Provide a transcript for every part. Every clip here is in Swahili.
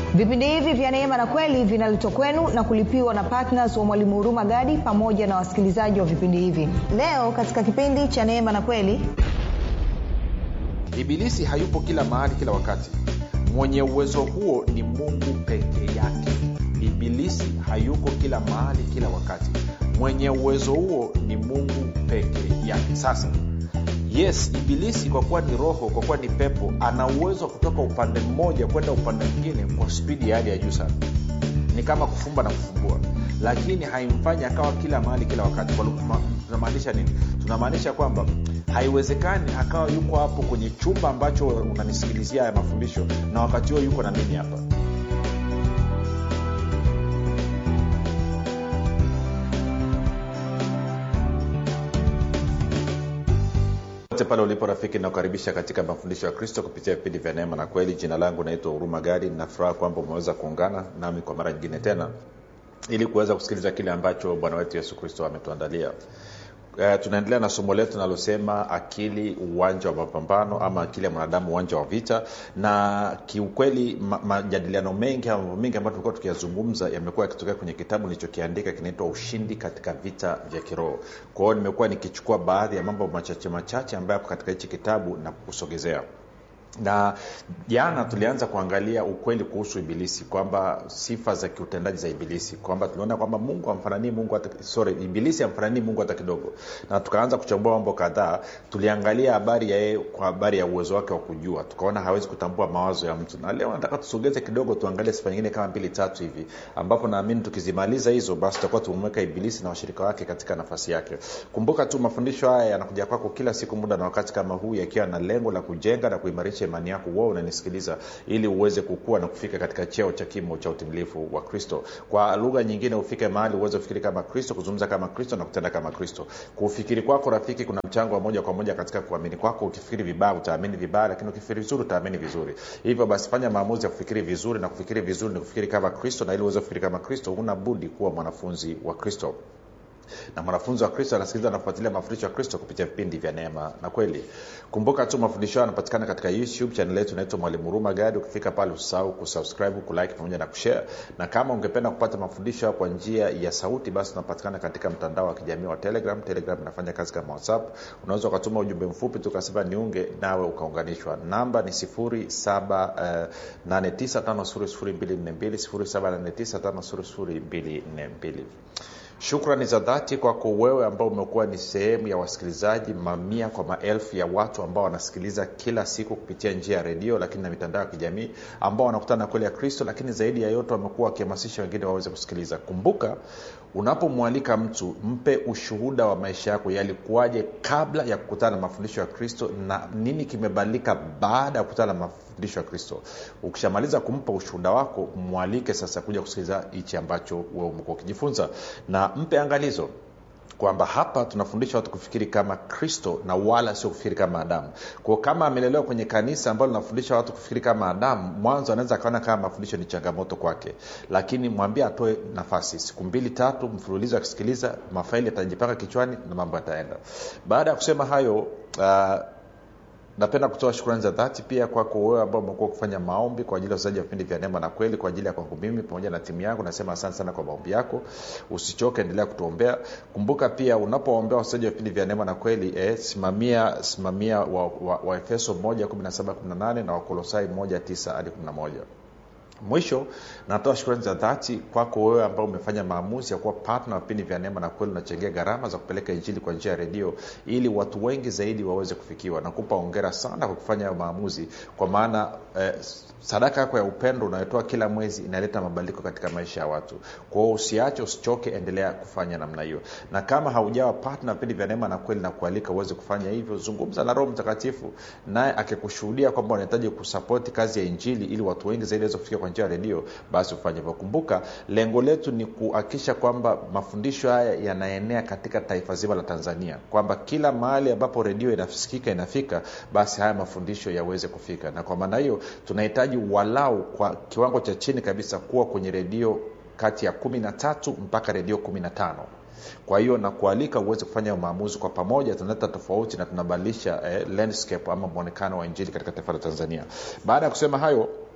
vipindi hivi vya neema na kweli vinaletwa kwenu na kulipiwa na ptns wa mwalimu huruma gadi pamoja na wasikilizaji wa vipindi hivi leo katika kipindi cha neema na kweli ibilisi hayupo kila mahali kila wakati mwenye uwezo huo ni mungu peke yake ibilisi hayuko kila mahali kila wakati mwenye uwezo huo ni mungu peke yake sasa yes ibilisi kwa kuwa ni roho kwa kuwa ni pepo ana uwezo wa kutoka upande mmoja kwenda upande mwingine kwa spidi ya hali ya juu sana ni kama kufumba na kufumbua lakini haimfanyi akawa kila mahali kila wakati Kwa lugha- tunamaanisha nini tunamaanisha kwamba haiwezekani akawa yuko hapo kwenye chumba ambacho unanisikilizia haya mafundisho na wakati huo yuko na mimi hapa pote pale ulipo rafiki nakukaribisha katika mafundisho ya kristo kupitia vipindi vya neema na kweli jina langu naitwa huruma gari nafuraha kwamba umeweza kuungana nami kwa mara nyingine tena ili kuweza kusikiliza kile ambacho bwana wetu yesu kristo ametuandalia Uh, tunaendelea na somo letu linalosema akili uwanja wa mapambano ama akili ya mwanadamu uwanja wa vita na kiukweli ma- majadiliano mengi ama mambo mengi ambayo tulikuwa tukiyazungumza yamekuwa yakitokea kwenye kitabu nilichokiandika kinaitwa ushindi katika vita vya kiroho kwa hiyo nimekuwa nikichukua baadhi ya mambo machache machache ambayo yako katika hichi kitabu na kukusogezea na jana tulianza kuangalia ukweli kuhusu ibilisi kwamba sifa za kiutendaji za ibilisi kwamba tuliona kwamba mungu amfananii mungu hata, sorry ibilisi amfananii mungu hata kidogo na tukaanza kuchambua mambo kadhaa tuliangalia habari ya yeye kwa habari ya uwezo wake wa kujua tukaona hawezi kutambua mawazo ya mtu na leo nataka tusogeze kidogo tuangalie sifa nyingine kama mbili tatu hivi ambapo naamini tukizimaliza hizo basi tutakuwa tumemweka ibilisi na washirika wake katika nafasi yake kumbuka tu mafundisho haya yanakuja kwako kila siku muda na wakati kama huu yakiwa na lengo la kujenga na kuimarisha imani yako wewe unanisikiliza ili uweze kukua na kufika katika cheo cha kimo cha utimilifu wa kristo kwa lugha nyingine ufike mahali uweze kufikiri kama kristo kuzungumza kama kristo na kutenda kama kristo kufikiri kwako rafiki kuna mchango wa moja kwa moja katika kuamini kwako ukifikiri vibaya utaamini vibaya lakini ukifikiri vizuri utaamini vizuri hivyo basi fanya maamuzi ya kufikiri vizuri na kufikiri vizuri ni kufikiri kama kristo na ili uweze kufikiri kama kristo huna budi kuwa mwanafunzi wa kristo na mwanafunzi wa kristo anasikiliza anafuatilia mafundisho ya kristo kupitia vipindi vya neema na kweli kumbuka tu mafundisho hayo yanapatikana katika youtube chanel yetu inaitwa mwalimu huruma gadi ukifika pale usahau kusubscribe kulike pamoja na kushare na kama ungependa kupata mafundisho hayo kwa njia ya sauti basi unapatikana katika mtandao wa kijamii wa telegram telegram inafanya kazi kama whatsapp unaweza ukatuma ujumbe mfupi tukasema niunge nawe ukaunganishwa namba ni 7895242 shukrani za dhati kwako wewe ambao umekuwa ni sehemu ya wasikilizaji mamia kwa maelfu ya watu ambao wanasikiliza kila siku kupitia njia ya redio lakini na mitandao ya kijamii ambao wanakutana na kweli ya kristo lakini zaidi ya yote wamekuwa wakihamasisha wengine waweze kusikiliza kumbuka unapomwalika mtu mpe ushuhuda wa maisha yako yalikuwaje kabla ya kukutana na mafundisho ya kristo na nini kimebadilika baada ya kukutana na mafundisho ya kristo ukishamaliza kumpa ushuhuda wako mwalike sasa kuja kusikiliza hichi ambacho wewe umekuwa ukijifunza na mpe angalizo kwamba hapa tunafundisha watu kufikiri kama kristo na wala sio kufikiri kama adamu kwao kama amelelewa kwenye kanisa ambalo linafundisha watu kufikiri kama adamu mwanzo anaweza akaona kama mafundisho ni changamoto kwake lakini mwambie atoe nafasi siku mbili tatu mfululizo akisikiliza mafaili yatajipanga kichwani na mambo yataenda baada ya kusema hayo uh, napenda kutoa shukrani za dhati pia kwako wewe ambao umekuwa kufanya maombi kwa ajili ya usaji wa vipindi vya neema na kweli kwa ajili ya kwangu mimi pamoja na timu yangu nasema asante sana kwa maombi yako usichoke endelea kutuombea kumbuka pia unapoombea wasaji wa vipindi vya neema na kweli eh, simamia simamia waefeso wa, wa, wa 1 na wakolosai 1 hadi 11 mwisho natoa shukrani za dhati kwako wewe ambao umefanya maamuzi ya kuwa patna wa vipindi vya neema na kweli unachangia gharama za kupeleka injili kwa njia ya redio ili watu wengi zaidi waweze kufikiwa nakupa ongera sana kwa kufanya hayo maamuzi kwa maana eh, sadaka yako ya upendo unayotoa kila mwezi inaleta mabadiliko katika maisha ya watu kwa hiyo usiache usichoke endelea kufanya namna hiyo na kama haujawa patna vipindi vya neema na kweli na kualika uweze kufanya hivyo zungumza na roho mtakatifu naye akikushuhudia kwamba unahitaji kusapoti kazi ya injili ili watu wengi zaidi waweze kufikia kwa njia ya redio basi ufanye hivyo kumbuka lengo letu ni kuhakikisha kwamba mafundisho haya yanaenea katika taifa zima la tanzania kwamba kila mahali ambapo redio inasikika inafika basi haya mafundisho yaweze kufika na kwa maana hiyo tunahitaji walau kwa kiwango cha chini kabisa kuwa kwenye redio kati ya kumi na tatu mpaka redio kumi na tano kwa hiyo nakualika uweze kufanya maamuzi kwa pamoja tunaleta tofauti na tunabadilisha eh, landscape ama mwonekano wa injili katika taifa la tanzania baada ya kusema hayo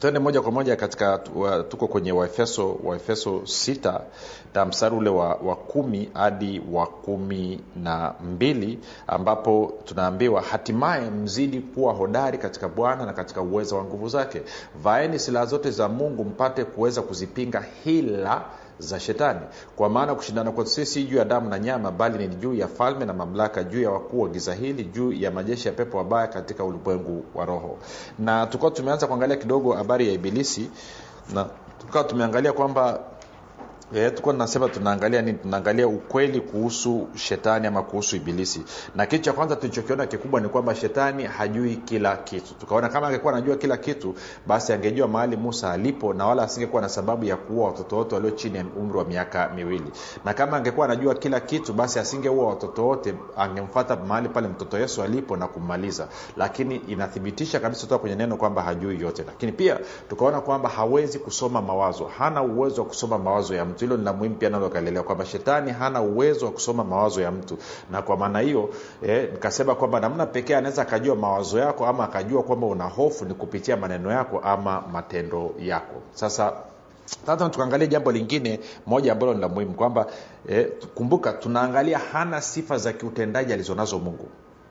twende moja kwa moja katika wa, tuko kwenye waefeso waefeso sita na mstari ule wa, wa kumi hadi wa kumi na mbili ambapo tunaambiwa hatimaye mzidi kuwa hodari katika bwana na katika uwezo wa nguvu zake vaeni silaha zote za mungu mpate kuweza kuzipinga hila za shetani kwa maana kushindana kwetu sisi juu ya damu na nyama bali ni juu ya falme na mamlaka juu ya wakuu wa giza hili juu ya majeshi ya pepo wabaya katika ulimwengu wa roho na tukawa tumeanza kuangalia kidogo habari ya ibilisi na tukawa tumeangalia kwamba e, tulikuwa tunasema tunaangalia nini tunaangalia ukweli kuhusu shetani ama kuhusu ibilisi na kitu cha kwanza tulichokiona kikubwa ni kwamba shetani hajui kila kitu tukaona kama angekuwa anajua kila kitu basi angejua mahali musa alipo na wala asingekuwa na sababu ya kuua watoto wote walio chini ya umri wa miaka miwili na kama angekuwa anajua kila kitu basi asingeua watoto wote angemfata mahali pale mtoto yesu alipo na kummaliza lakini inathibitisha kabisa kutoka kwenye neno kwamba hajui yote lakini pia tukaona kwamba hawezi kusoma mawazo hana uwezo wa kusoma mawazo ya mtu hilo ni la muhimu pia nalo kaelewa kwamba shetani hana uwezo wa kusoma mawazo ya mtu na kwa maana hiyo eh, nikasema kwamba namna pekee anaweza akajua mawazo yako ama akajua kwamba una hofu ni kupitia maneno yako ama matendo yako sasa sasa tukaangalia jambo lingine moja ambalo ni la muhimu kwamba eh, kumbuka tunaangalia hana sifa za kiutendaji alizonazo mungu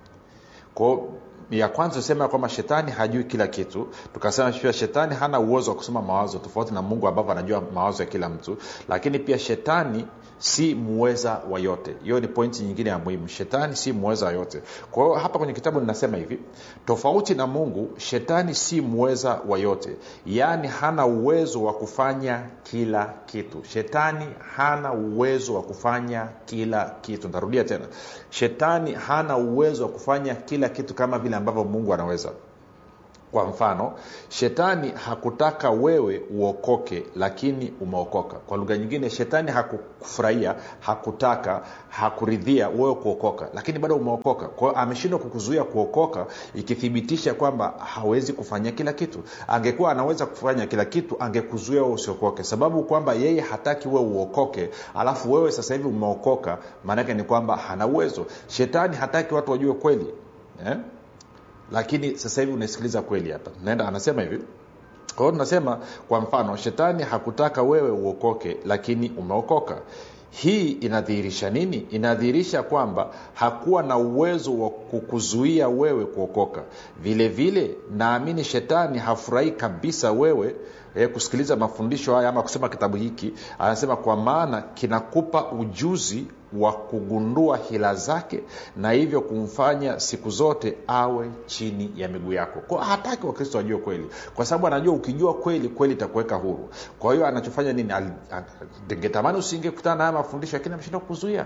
kwao ya kwanza tusema kwamba shetani hajui kila kitu tukasema pia shetani hana uwezo wa kusoma mawazo tofauti na mungu ambavyo anajua mawazo ya kila mtu lakini pia shetani si muweza wa yote hiyo ni pointi nyingine ya muhimu shetani si muweza wa yote kwa hiyo hapa kwenye kitabu ninasema hivi tofauti na mungu shetani si muweza wa yote yaani hana uwezo wa kufanya kila kitu shetani hana uwezo wa kufanya kila kitu ntarudia tena shetani hana uwezo wa kufanya kila kitu kama vile ambavyo mungu anaweza kwa mfano shetani hakutaka wewe uokoke lakini umeokoka kwa lugha nyingine shetani hakufurahia hakutaka hakuridhia wewe kuokoka lakini bado umeokoka kwa hiyo ameshindwa kukuzuia kuokoka ikithibitisha kwamba hawezi kufanya kila kitu angekuwa anaweza kufanya kila kitu angekuzuia wewe usiokoke sababu kwamba yeye hataki wewe uokoke alafu wewe sasa hivi umeokoka maanake ni kwamba hana uwezo shetani hataki watu wajue kweli eh? lakini sasa hivi unasikiliza kweli hapa naenda anasema hivi kwa hiyo tunasema kwa mfano shetani hakutaka wewe uokoke lakini umeokoka hii inadhihirisha nini inadhihirisha kwamba hakuwa na uwezo wa kukuzuia wewe kuokoka vile vile naamini shetani hafurahii kabisa wewe eh, kusikiliza mafundisho haya ama kusoma kitabu hiki anasema kwa maana kinakupa ujuzi wa kugundua hila zake na hivyo kumfanya siku zote awe chini ya miguu yako kwa hataki wakristo wajue kweli kwa sababu anajua ukijua kweli kweli itakuweka huru kwa hiyo anachofanya nini ngetamani usingekutana na haya mafundisho lakini ameshinda kuzuia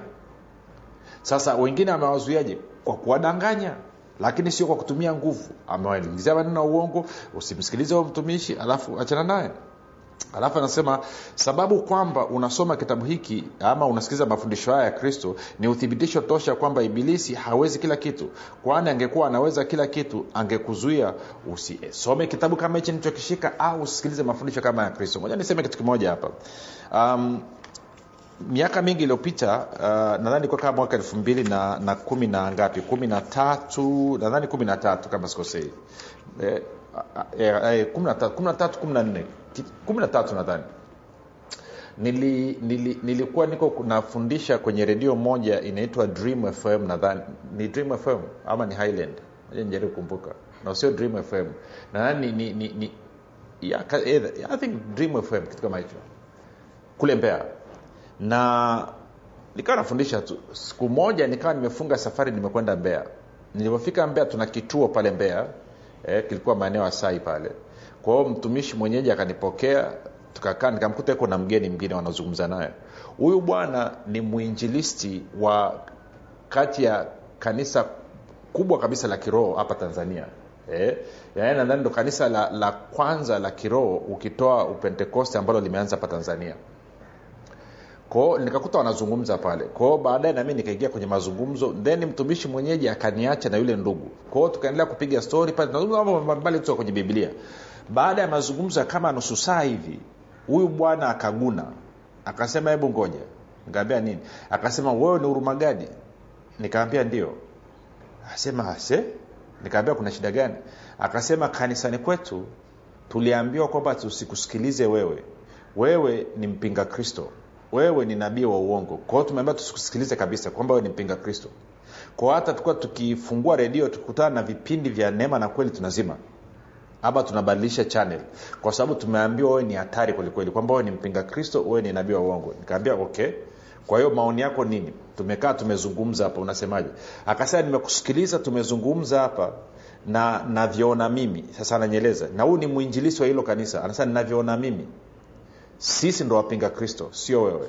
sasa wengine amewazuiaje kwa kuwadanganya lakini sio kwa kutumia nguvu amewaingizia maneno ya uongo usimsikilize huyo mtumishi alafu achana naye alafu anasema sababu kwamba unasoma kitabu hiki ama unasikiliza mafundisho haya ya kristo ni uthibitisho tosha kwamba ibilisi hawezi kila kitu kwani angekuwa anaweza kila kitu angekuzuia usisome kitabu kama hichi nichokishika au usikilize mafundisho kama ya kristo moja niseme kitu kimoja hapa um, miaka mingi iliyopita uh, nadhani kwa kama mwaka elfu mbili na, na kumi na ngapi kumi na tatu nadhani kumi na tatu kama sikosei eh, eh, eh, kumi na tatu kumi na tatu kumi na nne kumi na tatu nadhani nili, nili, nilikuwa niko nafundisha kwenye redio moja inaitwa dream fm nadhani ni dream fm ama ni highland nijaribu kumbuka na sio dream fm nadhani ni, ni, ni yeah, i think dream fm kitu kama hicho kule mbea na nikawa nafundisha tu siku moja nikawa nimefunga safari nimekwenda mbea nilipofika mbea tuna kituo pale mbea eh, kilikuwa maeneo ya sai pale kwa hiyo mtumishi mwenyeji akanipokea tukakaa nikamkuta iko na mgeni mwingine wanazungumza naye huyu bwana ni mwinjilisti wa kati ya kanisa kubwa kabisa la kiroho hapa tanzania eh, yaani nadhani ndo kanisa la, la kwanza la kiroho ukitoa upentekoste ambalo limeanza hapa tanzania kwao nikakuta wanazungumza pale kwao baadaye nami nikaingia kwenye mazungumzo then mtumishi mwenyeji akaniacha na yule ndugu kwao tukaendelea kupiga stori pale tunazungumza mambo mbalimbali kutoka kwenye biblia baada ya mazungumzo ya kama nusu saa hivi huyu bwana akaguna akasema hebu ngoja nikaambia nini akasema wewe ni hurumagadi nikaambia ndio asema ase nikaambia kuna shida gani akasema kanisani kwetu tuliambiwa kwamba tusikusikilize wewe wewe ni mpinga kristo wewe ni nabii wa uongo kwa hiyo tumeambia tusikusikilize kabisa kwamba wewe ni mpinga kristo kwa hata tukuwa tukifungua redio tukutana na vipindi vya neema na kweli tunazima ama tunabadilisha channel kwa sababu tumeambiwa wewe ni hatari kwelikweli kwamba wewe ni mpinga kristo wewe ni nabii wa uongo nikaambia okay kwa hiyo maoni yako nini tumekaa tumezungumza hapa unasemaje akasema nimekusikiliza tumezungumza hapa na navyoona mimi sasa ananyeleza na huu ni mwinjilisi wa hilo kanisa anasema ninavyoona mimi sisi ndo wapinga kristo sio wewe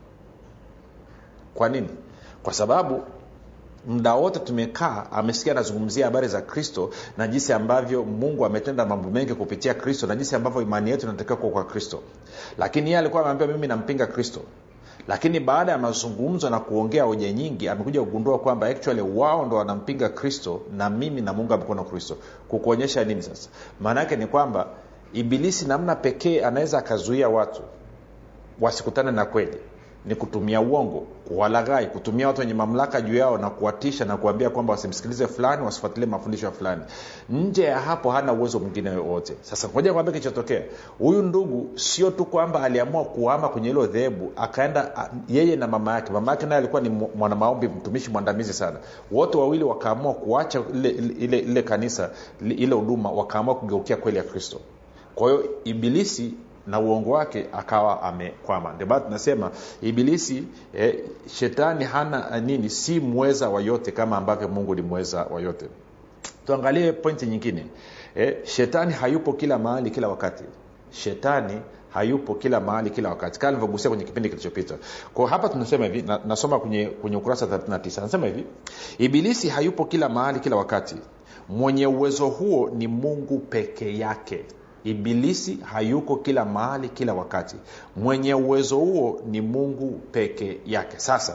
kwa nini kwa sababu muda wote tumekaa amesikia anazungumzia habari za kristo na jinsi ambavyo mungu ametenda mambo mengi kupitia kristo na jinsi ambavyo imani yetu inatakiwa kuwa kwa kristo lakini yeye alikuwa ameambia mimi nampinga kristo lakini baada ya mazungumzo na kuongea hoja nyingi amekuja kugundua kwamba actually wao ndo wanampinga kristo na mimi namuunga mkono kristo kukuonyesha nini sasa maana yake ni kwamba ibilisi namna pekee anaweza akazuia watu wasikutane na kweli ni kutumia uongo kuwalaghai kutumia watu wenye mamlaka juu yao na kuwatisha na kuambia kwamba wasimsikilize fulani wasifuatilie mafundisho ya fulani nje ya hapo hana uwezo mwingine wowote sasa ngoja kwambia kilichotokea huyu ndugu sio tu kwamba aliamua kuama kwenye hilo dhehebu akaenda yeye na mama yake mama yake naye alikuwa ni mwanamaombi mtumishi mwandamizi sana wote wawili wakaamua kuacha ile, ile, ile kanisa ile huduma wakaamua kugeukia kweli ya kristo kwa hiyo ibilisi na uongo wake akawa amekwama ndio maana tunasema ibilisi eh, shetani hana nini si mweza wa yote kama ambavyo mungu ni mweza wa yote tuangalie pointi nyingine eh, shetani hayupo kila mahali kila wakati shetani hayupo kila mahali kila wakati kama alivyogusia kwenye kipindi kilichopita kwa hapa tunasema hivi na, nasoma kwenye, kwenye ukurasa 39 anasema hivi ibilisi hayupo kila mahali kila wakati mwenye uwezo huo ni mungu peke yake ibilisi hayuko kila mahali kila wakati mwenye uwezo huo ni mungu peke yake sasa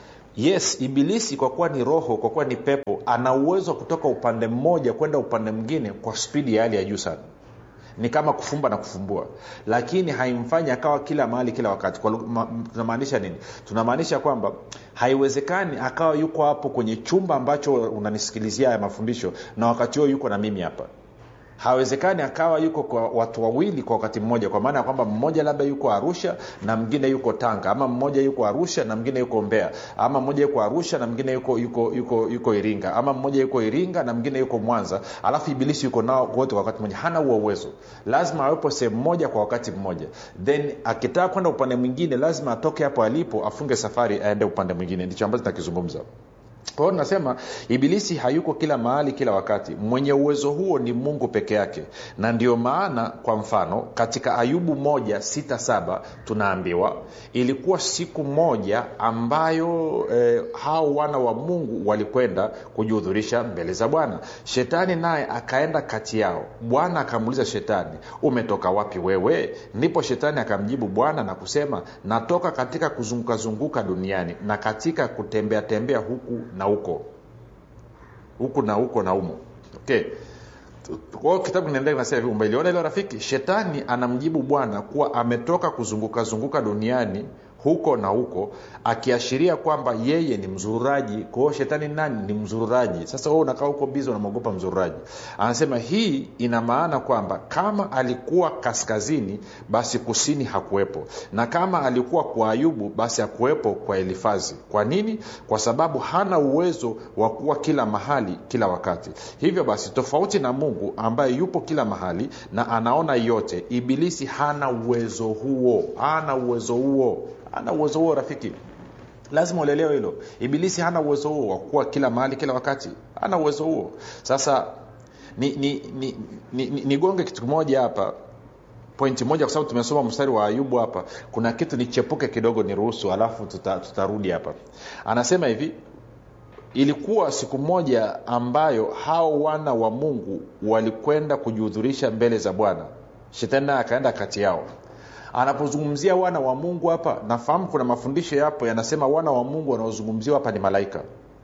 yes ibilisi kwa kuwa ni roho kwa kuwa ni pepo ana uwezo wa kutoka upande mmoja kwenda upande mwingine kwa spidi ya hali ya juu sana ni kama kufumba na kufumbua lakini haimfanyi akawa kila mahali kila wakati ma, tunamaanisha nini tunamaanisha kwamba haiwezekani akawa yuko hapo kwenye chumba ambacho unanisikilizia ya mafundisho na wakati huo yuko na mimi hapa hawezekani akawa yuko kwa watu wawili kwa wakati mmoja kwa maana ya kwamba mmoja labda yuko arusha na mwingine yuko tanga ama mmoja yuko arusha na mwingine yuko mbea ama mmoja yuko arusha na mwingine yuko yuko yuko yuko iringa ama mmoja yuko iringa na mwingine yuko mwanza alafu ibilisi yuko nao wote kwa wakati mmoja hana huo uwezo lazima awepo sehemu moja kwa wakati mmoja then akitaka kwenda upande mwingine lazima atoke hapo alipo afunge safari aende upande mwingine ndicho ambacho tunakizungumza kwa hiyo tunasema ibilisi hayuko kila mahali kila wakati mwenye uwezo huo ni mungu peke yake na ndio maana kwa mfano katika ayubu moja sita saba tunaambiwa ilikuwa siku moja ambayo eh, hao wana wa mungu walikwenda kujihudhurisha mbele za bwana shetani naye akaenda kati yao bwana akamuuliza shetani umetoka wapi wewe ndipo shetani akamjibu bwana na kusema natoka katika kuzungukazunguka duniani na katika kutembea tembea huku na huko huku na huko na umo okay kwao kitabu kinaendelea kinasema hivi umeliona ilo rafiki shetani anamjibu bwana kuwa ametoka kuzunguka zunguka duniani huko na huko akiashiria kwamba yeye ni mzururaji kwa hiyo shetani nani ni mzururaji sasa wewe unakaa huko bizi unamwogopa mzururaji anasema hii ina maana kwamba kama alikuwa kaskazini basi kusini hakuwepo na kama alikuwa kwa ayubu basi hakuwepo kwa elifazi kwa nini kwa sababu hana uwezo wa kuwa kila mahali kila wakati hivyo basi tofauti na mungu ambaye yupo kila mahali na anaona yote ibilisi hana uwezo huo hana uwezo huo hana uwezo huo rafiki lazima ulielewe hilo ibilisi hana uwezo huo wa kuwa kila mahali kila wakati hana uwezo huo sasa nigonge ni, ni, ni, ni, ni kitu kimoja hapa pointi moja kwa sababu tumesoma mstari wa ayubu hapa kuna kitu nichepuke kidogo ni ruhusu alafu tuta, tutarudi hapa anasema hivi ilikuwa siku moja ambayo hao wana wa mungu walikwenda kujihudhurisha mbele za bwana shetani naye akaenda kati yao anapozungumzia wana wa mungu hapa nafahamu kuna mafundisho yapo yanasema wana wa mungu wanaozungumziwa hapa ni malaika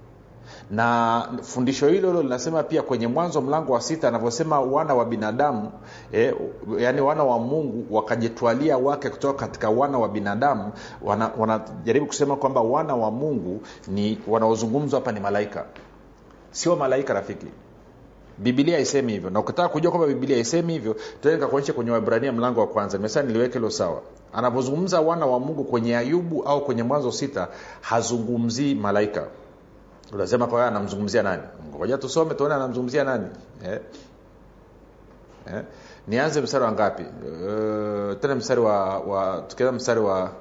na fundisho hilo hilo linasema pia kwenye mwanzo mlango wa sita anavyosema wana wa binadamu eh, yaani wana wa mungu wakajitwalia wake kutoka katika wana wa binadamu wanajaribu wana kusema kwamba wana wa mungu ni wanaozungumzwa hapa ni malaika sio malaika rafiki bibilia haisemi hivyo na ukitaka kujua kwamba bibilia haisemi hivyo tena nikakuonyesha kwenye wabrania mlango wa kwanza nimesema niliweke hilo sawa anapozungumza wana wa mungu kwenye ayubu au kwenye mwanzo sita hazungumzii malaika unasema kwa hiyo anamzungumzia nani ngoja tusome tuone anamzungumzia nani eh? Eh? nianze mstari wa ngapi uh, tena mstari wa, wa tukianza mstari wa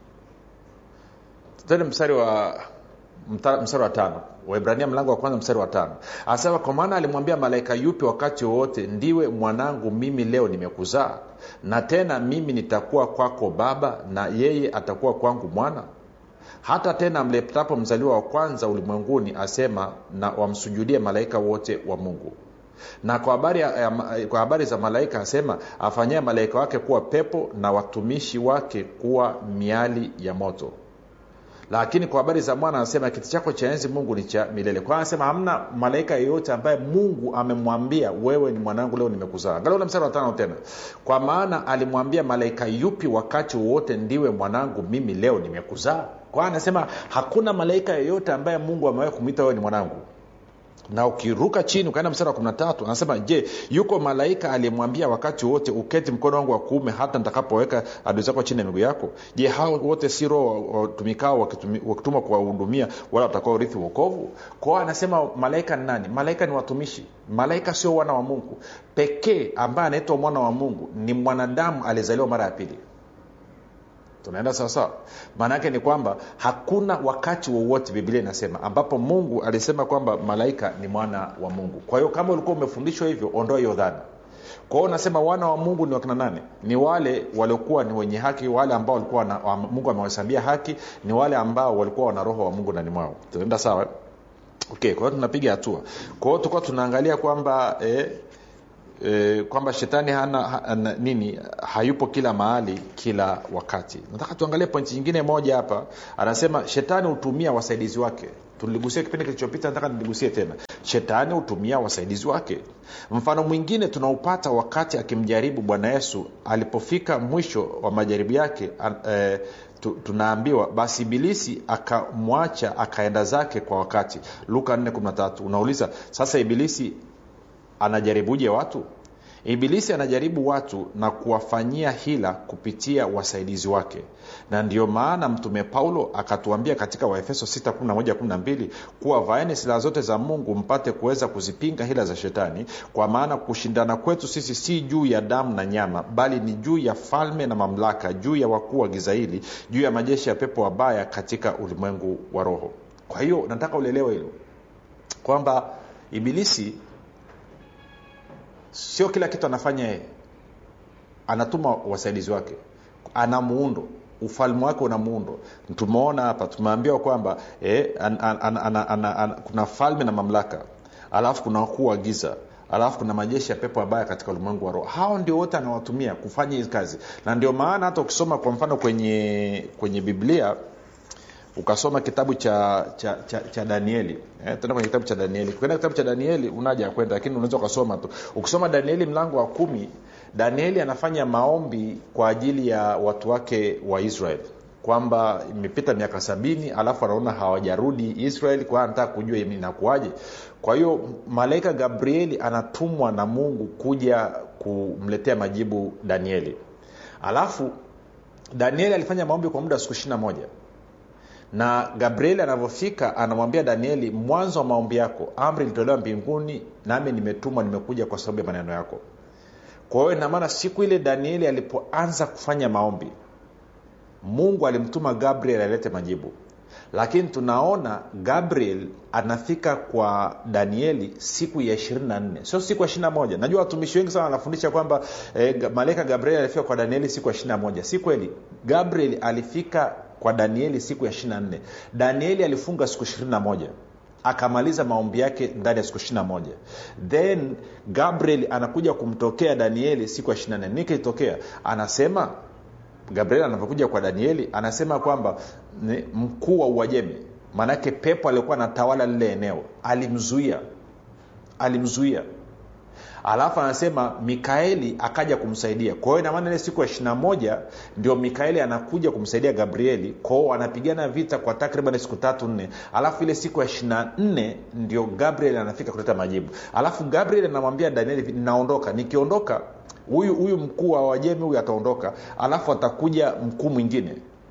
tena mstari wa mta, mstari wa tano waibrania mlango wa kwanza mstari wa tano anasema kwa maana alimwambia malaika yupi wakati wowote ndiwe mwanangu mimi leo nimekuzaa na tena mimi nitakuwa kwako baba na yeye atakuwa kwangu mwana hata tena mletapo mzaliwa wa kwanza ulimwenguni asema na wamsujudie malaika wote wa mungu na kwa habari, ya, kwa habari za malaika asema afanyie malaika wake kuwa pepo na watumishi wake kuwa miali ya moto lakini kwa habari za mwana anasema kiti chako cha enzi mungu ni cha milele kwa anasema hamna malaika yeyote ambaye mungu amemwambia wewe ni mwanangu leo nimekuzaa angalia ule mstari wa tano tena kwa maana alimwambia malaika yupi wakati wowote ndiwe mwanangu mimi leo nimekuzaa kwa anasema hakuna malaika yeyote ambaye mungu amewahi kumwita wewe ni mwanangu na ukiruka chini ukaenda mstari wa 13 anasema je yuko malaika aliyemwambia wakati wote uketi mkono wangu wa kuume hata nitakapoweka adui zako chini ya miguu yako je hao wote si roho watumikao wakitumwa kuwahudumia wala watakao urithi uokovu kwao anasema malaika ni nani malaika ni watumishi malaika sio wana wa mungu pekee ambaye anaitwa mwana wa mungu ni mwanadamu aliyezaliwa mara ya pili tunaenda sawasawa maana yake ni kwamba hakuna wakati wowote biblia inasema ambapo mungu alisema kwamba malaika ni mwana wa mungu kwa hiyo kama ulikuwa umefundishwa hivyo ondoa hiyo dhana kwa hiyo unasema wana wa mungu ni wakina nane ni wale waliokuwa ni wenye haki wale ambao walikuwa na, mungu amewahesabia haki ni wale ambao walikuwa wana roho wa mungu ndani mwao tunaenda sawa okay kwa hiyo tunapiga hatua kwa hiyo tulikuwa tunaangalia kwamba eh, e, kwamba shetani hana, hana nini hayupo kila mahali kila wakati nataka tuangalie pointi nyingine moja hapa anasema shetani hutumia wasaidizi wake tuligusia kipindi kilichopita nataka niligusie tena shetani hutumia wasaidizi wake mfano mwingine tunaupata wakati akimjaribu bwana yesu alipofika mwisho wa majaribu yake eh, tunaambiwa basi ibilisi akamwacha akaenda zake kwa wakati luka 413 unauliza sasa ibilisi anajaribuje watu ibilisi anajaribu watu na kuwafanyia hila kupitia wasaidizi wake na ndio maana mtume paulo akatuambia katika waefeso 612 kuwa vaeni silaha zote za mungu mpate kuweza kuzipinga hila za shetani kwa maana kushindana kwetu sisi si juu ya damu na nyama bali ni juu ya falme na mamlaka juu ya wakuu wa giza hili juu ya majeshi ya pepo wabaya katika ulimwengu wa roho kwa hiyo nataka ulielewe hilo kwamba ibilisi sio kila kitu anafanya yeye anatuma wasaidizi wake ana muundo ufalme wake una muundo tumeona hapa tumeambiwa kwamba eh, an, an, an, an, an, an, kuna falme na mamlaka alafu kuna wakuu wa giza alafu kuna majeshi ya pepo abaya katika ulimwengu wa roho hao ndio wote anawatumia kufanya hizi kazi na ndio maana hata ukisoma kwa mfano kwenye kwenye biblia ukasoma kitabu cha cha, cha, cha danieli eh, tena kwenye kitabu cha danieli ukienda kitabu cha danieli unaja kwenda lakini unaweza ukasoma tu ukisoma danieli mlango wa kumi danieli anafanya maombi kwa ajili ya watu wake wa israel kwamba imepita miaka sabini alafu anaona hawajarudi israel kwa anataka kujua inakuwaje kwa hiyo malaika gabrieli anatumwa na mungu kuja kumletea majibu danieli alafu danieli alifanya maombi kwa muda wa siku ishiri moja na gabrieli anavyofika anamwambia danieli mwanzo wa maombi yako amri ilitolewa mbinguni nami nimetumwa nimekuja kwa sababu ya maneno yako kwa hiyo inamaana siku ile danieli alipoanza kufanya maombi mungu alimtuma gabriel alete majibu lakini tunaona gabriel anafika kwa danieli siku ya 24 sio siku ya 21 najua watumishi wengi sana wanafundisha kwamba eh, malaika gabriel alifika kwa danieli siku ya 21 si kweli gabriel alifika kwa danieli siku ya 24 danieli alifunga siku 21 akamaliza maombi yake ndani ya siku 21 then gabriel anakuja kumtokea danieli siku ya 24 nini kilitokea anasema gabriel anapokuja kwa danieli anasema kwamba mkuu wa uajemi maanake pepo aliokuwa anatawala lile eneo alimzuia alimzuia alafu anasema mikaeli akaja kumsaidia kwa hiyo inamaana ile siku ya ishirina moja ndio mikaeli anakuja kumsaidia gabrieli kwao wanapigana vita kwa takriban siku tatu nne alafu ile siku ya ishirina nne ndio gabriel anafika kuleta majibu alafu gabriel anamwambia danieli naondoka nikiondoka huyu huyu mkuu wa wajemi huyu ataondoka alafu atakuja mkuu mwingine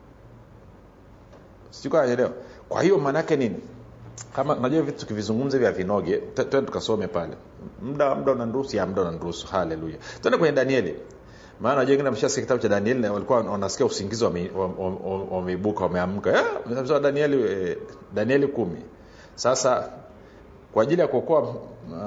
sijukaelewa kwa hiyo maanaake nini kama najua vitu tukivizungumza vya vinoge twende tukasome pale muda muda unaniruhusu ya muda unaniruhusu haleluya twende kwenye danieli maana najua wengine ameshasikia kitabu cha danieli na walikuwa wanasikia usingizi wameibuka wameamka eh, danieli eh, danieli kumi sasa kwa ajili ya kuokoa uh,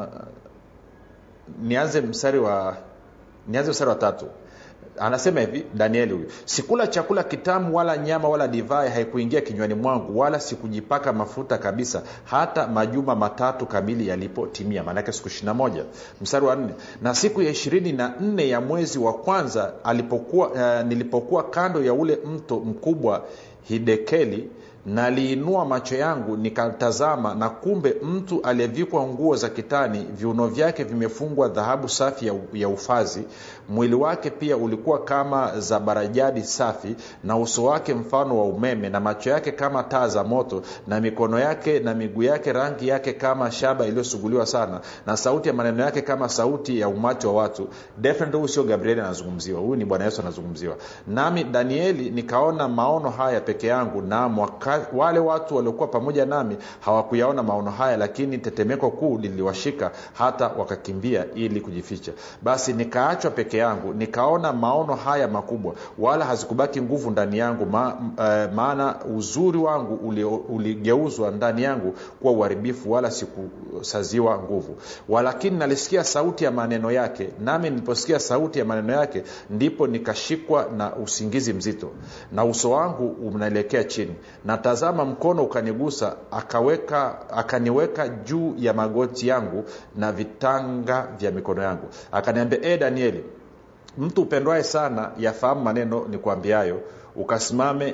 nianze mstari wa nianze mstari wa tatu anasema hivi danieli huyu sikula chakula kitamu wala nyama wala divai haikuingia kinywani mwangu wala sikujipaka mafuta kabisa hata majuma matatu kamili yalipotimia maanake siku ishirina moja mstari wa nne na siku ya ishirini na nne ya mwezi wa kwanza alipokuwa uh, nilipokuwa kando ya ule mto mkubwa hidekeli naliinua macho yangu nikatazama na kumbe mtu aliyevikwa nguo za kitani viuno vyake vimefungwa dhahabu safi ya, ya ufazi mwili wake pia ulikuwa kama za barajadi safi na uso wake mfano wa umeme na macho yake kama taa za moto na mikono yake na miguu yake rangi yake kama shaba iliyosuguliwa sana na sauti ya maneno yake kama sauti ya umati wa watu definitely huyu sio gabrieli anazungumziwa huyu ni bwana yesu anazungumziwa nami danieli nikaona maono haya peke yangu na mwaka, wale watu waliokuwa pamoja nami hawakuyaona maono haya lakini tetemeko kuu liliwashika hata wakakimbia ili kujificha basi nikaachwa peke yangu nikaona maono haya makubwa wala hazikubaki nguvu ndani yangu ma, uh, maana uzuri wangu uligeuzwa uli ndani yangu kuwa uharibifu wala sikusaziwa nguvu walakini nalisikia sauti ya maneno yake nami niliposikia sauti ya maneno yake ndipo nikashikwa na usingizi mzito na uso wangu unaelekea chini na tazama mkono ukanigusa akaweka akaniweka juu ya magoti yangu na vitanga vya mikono yangu akaniambia e danieli mtu upendwaye sana yafahamu maneno ni kuambiayo ukasimame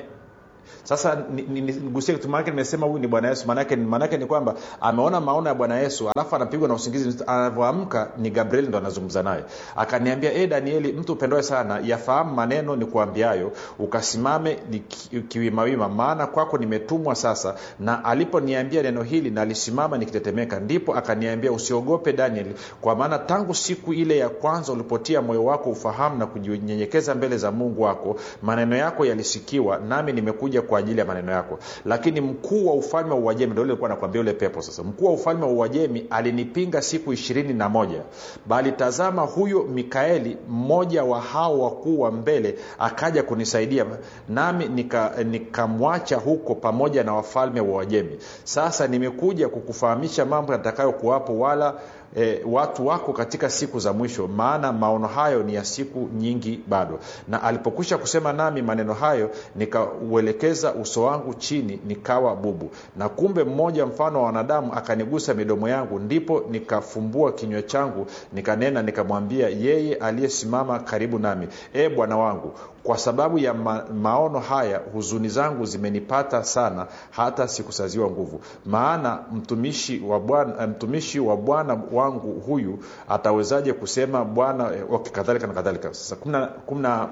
sasa nigusie kitu maanake nimesema huyu ni bwana yesu maanake, maanake ni kwamba ameona maono ya bwana yesu alafu anapigwa na usingizi anavyoamka ni gabrieli ndo anazungumza naye akaniambia e danieli mtu upendwae sana yafahamu maneno ni kuambiayo ukasimame kiwimawima maana kwako nimetumwa sasa na aliponiambia neno hili nalisimama nikitetemeka ndipo akaniambia usiogope danieli kwa maana tangu siku ile ya kwanza ulipotia moyo wako ufahamu na kujinyenyekeza mbele za mungu wako maneno yako yalisikiwa nami nimekuja kwa ajili ya maneno yako lakini mkuu wa ufalme wa uajemi ndo likuwa nakwambia ule pepo sasa mkuu wa ufalme wa uajemi alinipinga siku ishirini na moja bali tazama huyo mikaeli mmoja wa hao wakuu wa mbele akaja kunisaidia nami nikamwacha nika huko pamoja na wafalme wa uajemi sasa nimekuja kukufahamisha mambo yatakayokuwapo wala e, watu wako katika siku za mwisho maana maono hayo ni ya siku nyingi bado na alipokwisha kusema nami maneno hayo nikauelekeza uso wangu chini nikawa bubu na kumbe mmoja mfano wa wanadamu akanigusa midomo yangu ndipo nikafumbua kinywa changu nikanena nikamwambia yeye aliyesimama karibu nami e bwana wangu kwa sababu ya ma, maono haya huzuni zangu zimenipata sana hata sikusaziwa nguvu maana mtumishi wa bwana mtumishi wa bwana wangu huyu atawezaje kusema bwana okay, kadhalika na kadhalika sasa kumna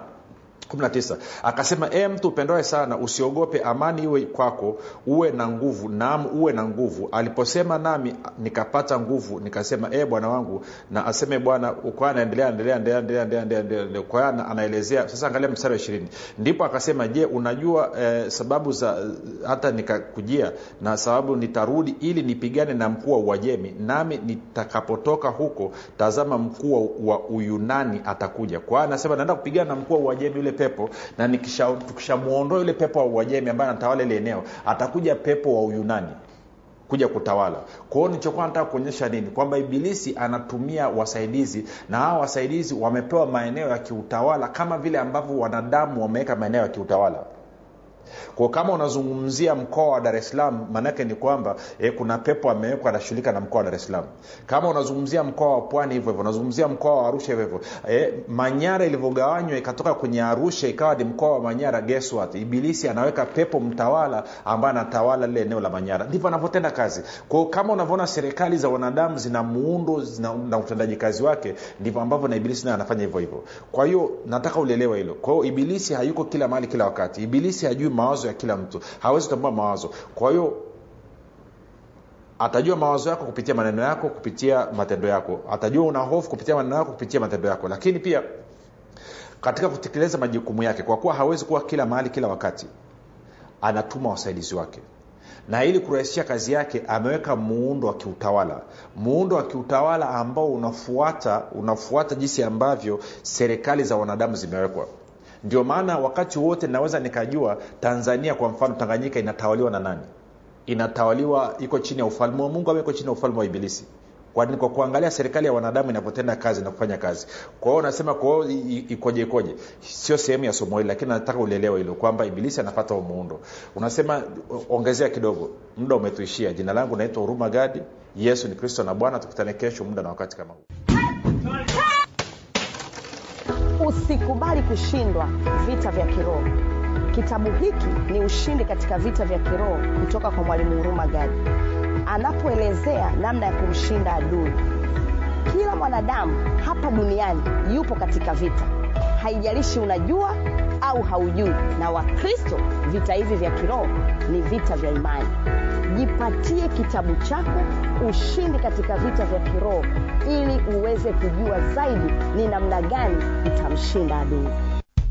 19 akasema e mtu upendoe sana usiogope amani iwe kwako uwe na nguvu naam uwe na nguvu aliposema nami nikapata nguvu nikasema e bwana wangu na aseme bwana kwa anaendelea endelea endelea kwa anaelezea sasa angalia mstari wa ishirini ndipo akasema je unajua eh, sababu za hata nikakujia na sababu nitarudi ili nipigane na mkuu wa uajemi nami nitakapotoka huko tazama mkuu wa uyunani atakuja kwa anasema naenda kupigana na mkuu wa uajemi yule pepo na tukishamwondoa yule pepo wa uajemi ambaye anatawala ile eneo atakuja pepo wa uyunani kuja kutawala kwa hiyo nilichokuwa nataka kuonyesha nini kwamba ibilisi anatumia wasaidizi na hawa wasaidizi wamepewa maeneo ya kiutawala kama vile ambavyo wanadamu wameweka maeneo ya kiutawala kwa kama unazungumzia mkoa wa dar es salaam maanaake ni kwamba e, kuna pepo amewekwa anashughulika na mkoa wa dar es salaam kama unazungumzia mkoa wa pwani hivyo hivyo unazungumzia mkoa wa arusha hivyo hivyo e, manyara ilivyogawanywa ikatoka kwenye arusha ikawa ni mkoa wa manyara guess what ibilisi anaweka pepo mtawala ambaye anatawala lile eneo la manyara ndivyo anavyotenda kazi kwao kama unavyoona serikali za wanadamu zina muundo zina, na utendaji kazi wake ndivyo ambavyo na ibilisi naye anafanya hivyo hivyo kwa hiyo nataka ulielewa hilo kwa hiyo ibilisi hayuko kila mahali kila wakati ibilisi hajui mawazo ya kila mtu hawezi kutambua mawazo kwa hiyo atajua mawazo yako kupitia maneno yako kupitia matendo yako atajua una hofu kupitia maneno yako kupitia matendo yako lakini pia katika kutekeleza majukumu yake kwa kuwa hawezi kuwa kila mahali kila wakati anatuma wasaidizi wake na ili kurahisisha kazi yake ameweka muundo wa kiutawala muundo wa kiutawala ambao unafuata unafuata jinsi ambavyo serikali za wanadamu zimewekwa ndio maana wakati wote naweza nikajua tanzania kwa mfano tanganyika inatawaliwa na nani inatawaliwa iko chini ya ufalme wa mungu au iko chini ya ufalme wa ibilisi kwani kwa kuangalia serikali ya wanadamu inavyotenda kazi na kufanya kazi kwa hiyo unasema kwa hiyo ikoje ikoje sio sehemu ya somo hili lakini nataka ulielewa hilo kwamba ibilisi anapata muundo unasema ongezea kidogo muda umetuishia jina langu naitwa huruma gadi yesu ni kristo na bwana tukutane kesho muda na wakati kama huu usikubali kushindwa vita vya kiroho kitabu hiki ni ushindi katika vita vya kiroho kutoka kwa mwalimu huruma gadi anapoelezea namna ya kumshinda adui kila mwanadamu hapa duniani yupo katika vita haijalishi unajua au haujui na wakristo vita hivi vya kiroho ni vita vya imani jipatie kitabu chako ushindi katika vita vya kiroho ili uweze kujua zaidi ni namna gani utamshinda adui